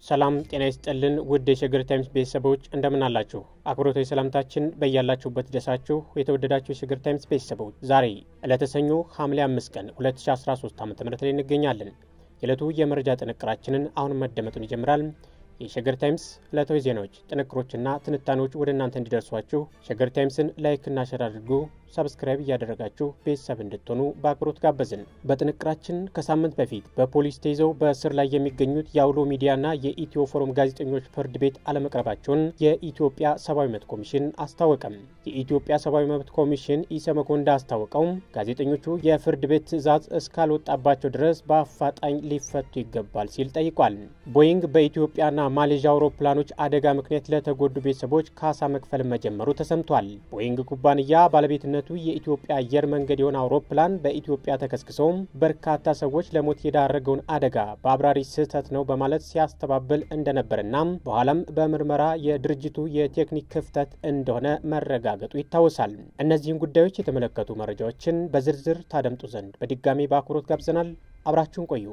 ሰላም ጤና ይስጥልን ውድ የሸገር ታይምስ ቤተሰቦች እንደምን አላችሁ? አክብሮታዊ ሰላምታችን በያላችሁበት ደሳችሁ የተወደዳችሁ የሸገር ታይምስ ቤተሰቦች ዛሬ ዕለተ ሰኞ ሐምሌ 5 ቀን 2013 ዓ ም ላይ እንገኛለን። የዕለቱ የመረጃ ጥንቅራችንን አሁን መደመጡን ይጀምራል። የሸገር ታይምስ ዕለታዊ ዜናዎች፣ ጥንቅሮችና ትንታኔዎች ወደ እናንተ እንዲደርሷችሁ ሸገር ታይምስን ላይክና ሸር አድርጉ። ሰብስክራይብ እያደረጋችሁ ቤተሰብ እንድትሆኑ በአክብሮት ጋበዝን። በጥንቅራችን ከሳምንት በፊት በፖሊስ ተይዘው በእስር ላይ የሚገኙት የአውሎ ሚዲያና የኢትዮ ፎረም ጋዜጠኞች ፍርድ ቤት አለመቅረባቸውን የኢትዮጵያ ሰብአዊ መብት ኮሚሽን አስታወቀም። የኢትዮጵያ ሰብአዊ መብት ኮሚሽን ኢሰመኮ እንዳስታወቀው ጋዜጠኞቹ የፍርድ ቤት ትዕዛዝ እስካልወጣባቸው ድረስ በአፋጣኝ ሊፈቱ ይገባል ሲል ጠይቋል። ቦይንግ በኢትዮጵያና ማሌዥያ አውሮፕላኖች አደጋ ምክንያት ለተጎዱ ቤተሰቦች ካሳ መክፈል መጀመሩ ተሰምቷል። ቦይንግ ኩባንያ ባለቤትነቱ የኢትዮጵያ አየር መንገድ የሆነ አውሮፕላን በኢትዮጵያ ተከስክሶ በርካታ ሰዎች ለሞት የዳረገውን አደጋ በአብራሪ ስህተት ነው በማለት ሲያስተባብል እንደነበርና በኋላም በምርመራ የድርጅቱ የቴክኒክ ክፍተት እንደሆነ መረጋገጡ ይታወሳል። እነዚህን ጉዳዮች የተመለከቱ መረጃዎችን በዝርዝር ታደምጡ ዘንድ በድጋሚ በአክብሮት ጋብዘናል። አብራችሁን ቆዩ።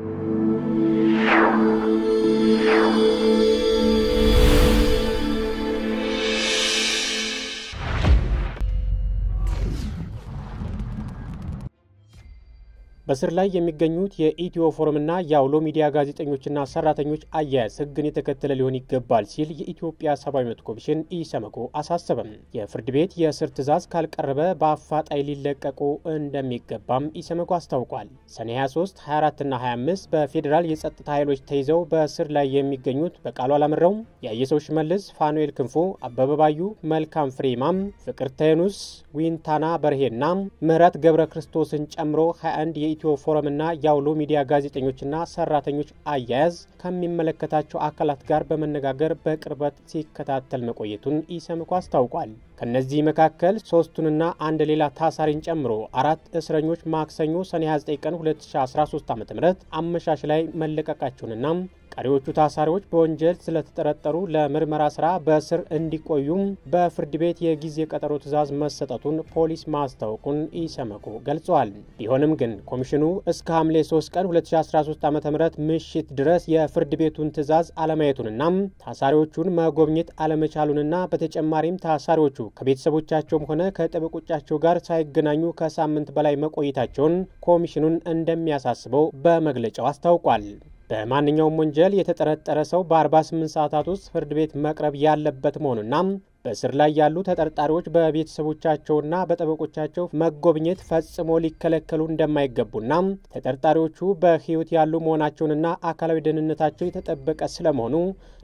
በስር ላይ የሚገኙት የኢትዮ ፎረምና የአውሎ ሚዲያ ጋዜጠኞችና ሰራተኞች አያያዝ ሕግን የተከተለ ሊሆን ይገባል ሲል የኢትዮጵያ ሰብአዊ መብት ኮሚሽን ኢሰመኮ አሳሰበም። የፍርድ ቤት የእስር ትዕዛዝ ካልቀረበ በአፋጣኝ ሊለቀቁ እንደሚገባም ኢሰመኮ አስታውቋል። ሰኔ 23፣ 24ና 25 በፌዴራል የጸጥታ ኃይሎች ተይዘው በእስር ላይ የሚገኙት በቃሉ አላምረው፣ የአየሰው ሽመልስ፣ ፋኑኤል ክንፎ፣ አበበ ባዩ፣ መልካም ፍሬማም፣ ፍቅርተ የኑስ፣ ዊንታና በርሄና ምህረት ገብረ ክርስቶስን ጨምሮ 21 የኢትዮ ፎረምና የአውሎ ሚዲያ ጋዜጠኞችና ሰራተኞች አያያዝ ከሚመለከታቸው አካላት ጋር በመነጋገር በቅርበት ሲከታተል መቆየቱን ኢሰመኮ አስታውቋል። ከነዚህ መካከል ሶስቱንና አንድ ሌላ ታሳሪን ጨምሮ አራት እስረኞች ማክሰኞ ሰኔ 29 ቀን 2013 ዓ ም አመሻሽ ላይ መለቀቃቸውንና ቀሪዎቹ ታሳሪዎች በወንጀል ስለተጠረጠሩ ለምርመራ ስራ በእስር እንዲቆዩም በፍርድ ቤት የጊዜ ቀጠሮ ትዕዛዝ መሰጠቱን ፖሊስ ማስታወቁን ኢሰመኮ ገልጸዋል። ቢሆንም ግን ኮሚሽኑ እስከ ሐምሌ 3 ቀን 2013 ዓ ም ምሽት ድረስ የፍርድ ቤቱን ትዕዛዝ አለማየቱንና ታሳሪዎቹን መጎብኘት አለመቻሉንና በተጨማሪም ታሳሪዎቹ ከቤተሰቦቻቸውም ሆነ ከጠበቆቻቸው ጋር ሳይገናኙ ከሳምንት በላይ መቆየታቸውን ኮሚሽኑን እንደሚያሳስበው በመግለጫው አስታውቋል። በማንኛውም ወንጀል የተጠረጠረ ሰው በ48 ሰዓታት ውስጥ ፍርድ ቤት መቅረብ ያለበት መሆኑና በእስር ላይ ያሉ ተጠርጣሪዎች በቤተሰቦቻቸውና በጠበቆቻቸው መጎብኘት ፈጽሞ ሊከለከሉ እንደማይገቡና ተጠርጣሪዎቹ በሕይወት ያሉ መሆናቸውንና አካላዊ ደህንነታቸው የተጠበቀ ስለመሆኑ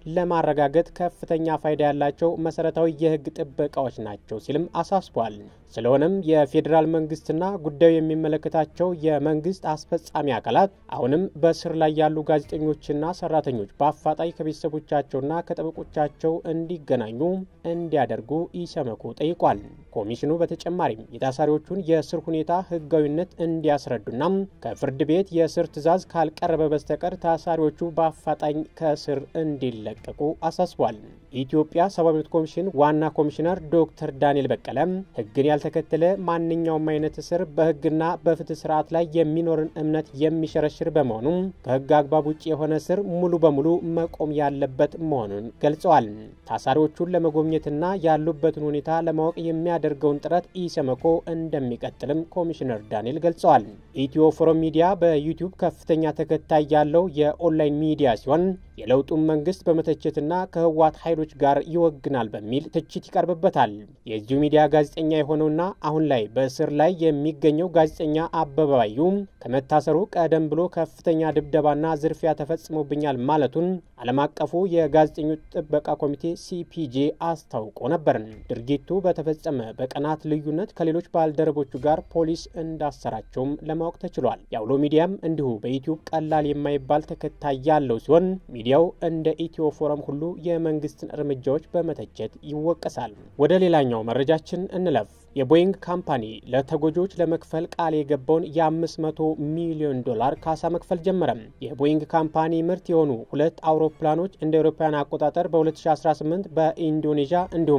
ለማረጋገጥ ከፍተኛ ፋይዳ ያላቸው መሰረታዊ የሕግ ጥበቃዎች ናቸው ሲልም አሳስቧል። ስለሆነም የፌዴራል መንግስትና ጉዳዩ የሚመለከታቸው የመንግስት አስፈጻሚ አካላት አሁንም በእስር ላይ ያሉ ጋዜጠኞችና ሰራተኞች በአፋጣኝ ከቤተሰቦቻቸውና ከጠበቆቻቸው እንዲገናኙ እንዲያደርጉ ኢሰመኮ ጠይቋል። ኮሚሽኑ በተጨማሪም የታሳሪዎቹን የእስር ሁኔታ ህጋዊነት እንዲያስረዱና ከፍርድ ቤት የእስር ትዕዛዝ ካልቀረበ በስተቀር ታሳሪዎቹ በአፋጣኝ ከእስር እንዲለቀቁ አሳስቧል። የኢትዮጵያ ሰብአዊ መብት ኮሚሽን ዋና ኮሚሽነር ዶክተር ዳንኤል በቀለ ህግን ያልተከተለ ማንኛውም አይነት እስር በህግና በፍትህ ስርዓት ላይ የሚኖርን እምነት የሚሸረሽር በመሆኑ ከህግ አግባብ ውጭ የሆነ እስር ሙሉ በሙሉ መቆም ያለበት መሆኑን ገልጸዋል። ታሳሪዎቹን ለመጎብኘትና ያሉበትን ሁኔታ ለማወቅ የሚያደርገውን ጥረት ኢሰመኮ እንደሚቀጥልም ኮሚሽነር ዳንኤል ገልጸዋል። ኢትዮ ፎረም ሚዲያ በዩቲዩብ ከፍተኛ ተከታይ ያለው የኦንላይን ሚዲያ ሲሆን የለውጡን መንግስት በመተቸትና ከህወሓት ኃይሎች ጋር ይወግናል በሚል ትችት ይቀርብበታል። የዚሁ ሚዲያ ጋዜጠኛ የሆነውና አሁን ላይ በእስር ላይ የሚገኘው ጋዜጠኛ አበበ ባዩ ከመታሰሩ ቀደም ብሎ ከፍተኛ ድብደባና ዝርፊያ ተፈጽሞብኛል ማለቱን ዓለም አቀፉ የጋዜጠኞች ጥበቃ ኮሚቴ ሲፒጄ አስታውቆ ነበር። ድርጊቱ በተፈጸመ በቀናት ልዩነት ከሌሎች ባልደረቦቹ ጋር ፖሊስ እንዳሰራቸውም ለማወቅ ተችሏል። የአውሎ ሚዲያም እንዲሁ በዩቲዩብ ቀላል የማይባል ተከታይ ያለው ሲሆን ሚዲያው እንደ ኢትዮ ፎረም ሁሉ የመንግስትን እርምጃዎች በመተቸት ይወቀሳል። ወደ ሌላኛው መረጃችን እንለፍ። የቦይንግ ካምፓኒ ለተጎጂዎች ለመክፈል ቃል የገባውን የ500 ሚሊዮን ዶላር ካሳ መክፈል ጀመረ። የቦይንግ ካምፓኒ ምርት የሆኑ ሁለት አውሮፕላኖች እንደ አውሮፓውያን አቆጣጠር በ2018 በኢንዶኔዥያ እንዲሁም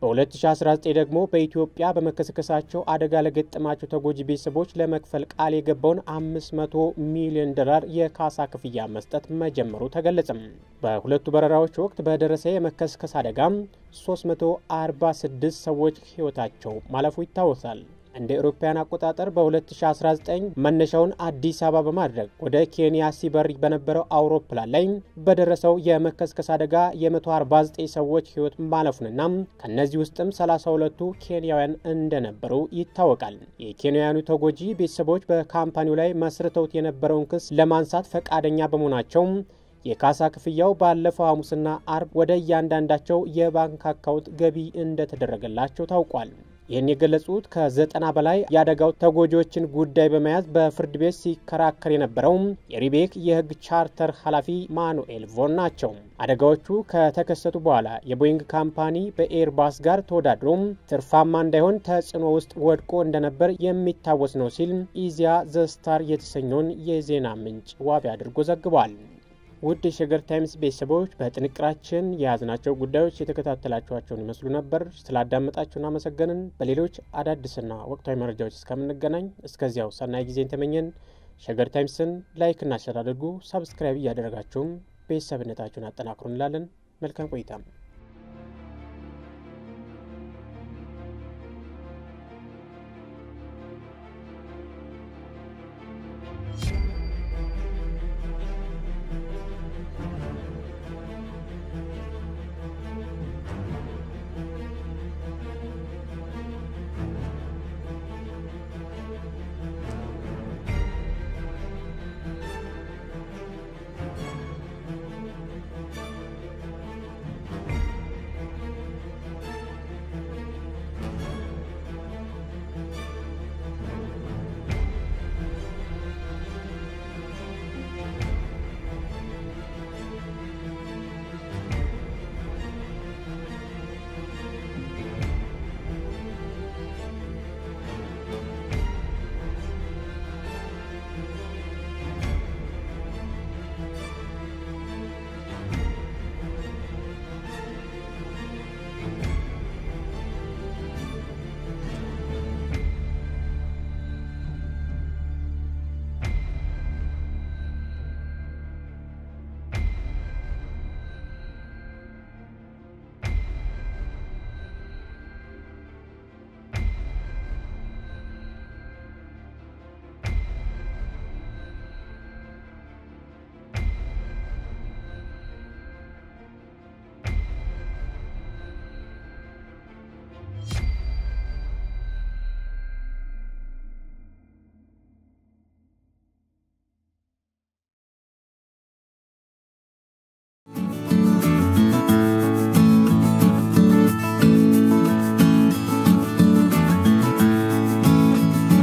በ2019 ደግሞ በኢትዮጵያ በመከስከሳቸው አደጋ ለገጠማቸው ተጎጂ ቤተሰቦች ለመክፈል ቃል የገባውን 500 ሚሊዮን ዶላር የካሳ ክፍያ መስጠት መጀመሩ ተገለጸም። በሁለቱ በረራዎች ወቅት በደረሰ የመከስከስ አደጋም 346 ሰዎች ሕይወታቸው ማለፉ ይታወሳል። እንደ አውሮፓውያን አቆጣጠር በ2019 መነሻውን አዲስ አበባ በማድረግ ወደ ኬንያ ሲበር በነበረው አውሮፕላን ላይ በደረሰው የመከስከስ አደጋ የ149 ሰዎች ሕይወት ማለፉንና ከእነዚህ ውስጥም 32ቱ ኬንያውያን እንደነበሩ ይታወቃል። የኬንያውያኑ ተጎጂ ቤተሰቦች በካምፓኒው ላይ መስርተውት የነበረውን ክስ ለማንሳት ፈቃደኛ በመሆናቸው የካሳ ክፍያው ባለፈው ሐሙስና አርብ ወደ እያንዳንዳቸው የባንክ አካውንት ገቢ እንደተደረገላቸው ታውቋል። ይህን የገለጹት ከዘጠና በላይ የአደጋው ተጎጂዎችን ጉዳይ በመያዝ በፍርድ ቤት ሲከራከር የነበረው የሪቤክ የሕግ ቻርተር ኃላፊ ማኑኤል ቮን ናቸው። አደጋዎቹ ከተከሰቱ በኋላ የቦይንግ ካምፓኒ በኤርባስ ጋር ተወዳድሮ ትርፋማ እንዳይሆን ተጽዕኖ ውስጥ ወድቆ እንደነበር የሚታወስ ነው ሲል ኢዚያ ዘስታር የተሰኘውን የዜና ምንጭ ዋቢ አድርጎ ዘግቧል። ውድ የሸገር ታይምስ ቤተሰቦች በጥንቅራችን የያዝናቸው ጉዳዮች የተከታተላችኋቸውን ይመስሉ ነበር። ስላዳመጣችሁ እናመሰገንን። በሌሎች አዳዲስና ወቅታዊ መረጃዎች እስከምንገናኝ እስከዚያው ሰናይ ጊዜን ተመኘን። ሸገር ታይምስን ላይክና ሸር አድርጉ። ሳብስክራይብ እያደረጋችሁም ቤተሰብነታችሁን አጠናክሩ እንላለን። መልካም ቆይታም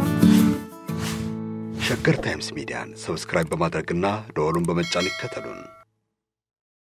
ሸገር ታይምስ ሚዲያን ሰብስክራይብ በማድረግና ደወሉን በመጫን ይከተሉን።